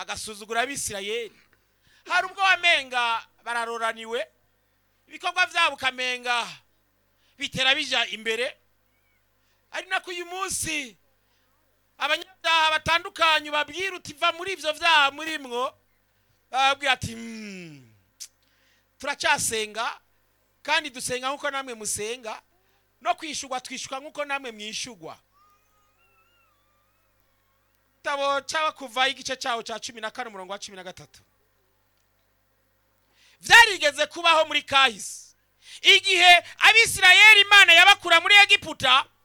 bagasuzugura abisirayeli hari ubwo wamenga bararoraniwe ibikorwa byabo ukamenga bitera bijya imbere ari nako uyu munsi abanyabyaha batandukanye babwira uti va muri ibyo byaha muri mwo bababwira ati "Mm, turacyasenga kandi dusenga nk'uko namwe musenga no kwishyurwa twishyurwa nk'uko namwe mwishyurwa igitabo cyaba kuva igice cyawo cya cumi na kane umurongo wa cumi na gatatu byarigeze kubaho muri kahise igihe abisirayeli imana yabakura muri egiputa